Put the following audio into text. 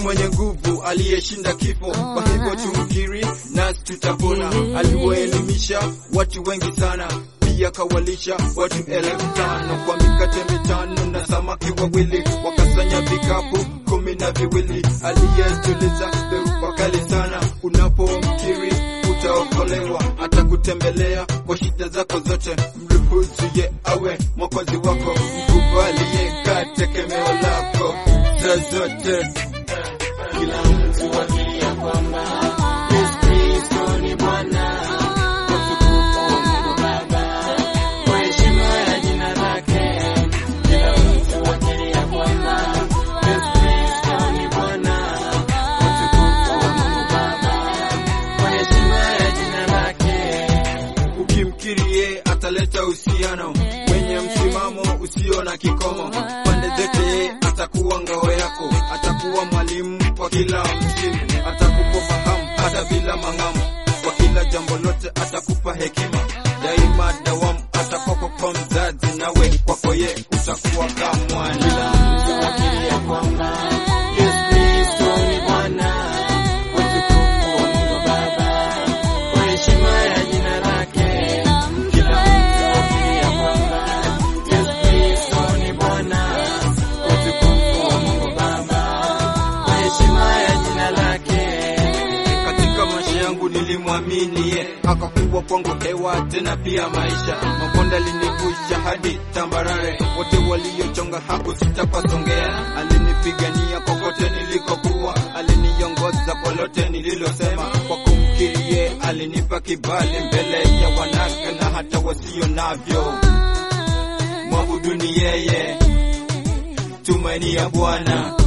mwenye nguvu aliyeshinda kifo, kwa hivyo tumkiri nasi tutapona. Aliwaelimisha watu wengi sana, pia kawalisha watu elfu tano kwa mikate mitano na samaki wawili, wakasanya vikapu kumi na viwili. Aliyetuliza dhoruba kali sana, unapomkiri utaokolewa, atakutembelea kwa shida zako zote. Mruhusu ye awe mwokozi wako, mkubalie ka tegemeo lako saa zote. Kila mtu akiri ya kwamba Yesu Kristo ni Bwana, kwa utukufu wa Mungu Baba, kwa heshima ya jina lake. Kila mtu akiri ya kwamba Yesu Kristo ni Bwana, kwa utukufu wa Mungu Baba, kwa heshima ya jina lake. Ukimkiri ye ataleta uhusiano wenye msimamo usio na kikomo. Pande zote ye atakuwa ngao yako, atakuwa mwalimu kwa kila msimu, atakupa fahamu hata bila mang'amu. Kwa kila jambo lote atakupa hekima, daima dawamu atakuwa kwa mzazi, nawe kwako ye utakuwa kama mwana. Akiri ya kwamba Yesu Kristo ni Bwana, kwa utukufu wa Mungu Baba, kwa heshima ya jina lake. Kila mtu akiri ya kwamba Yesu Kristo ni Bwana, kwa utukufu wa Mungu Baba, kwa heshima ya jina lake. Katika maisha yangu nilimwamini ye, akakuwa kwangu hewa tena pia maisha. Mabonde alinivusha hadi tambarare, wote waliochonga hakusita pasongea. Alinipigania kokote nilikokuwa, aliniongoza kwa lote nililosema. Kwa kumkiri ye, alinipa kibali mbele ya wanake na hata wasio navyo. Mwabuduni yeye, tumaini ya Bwana.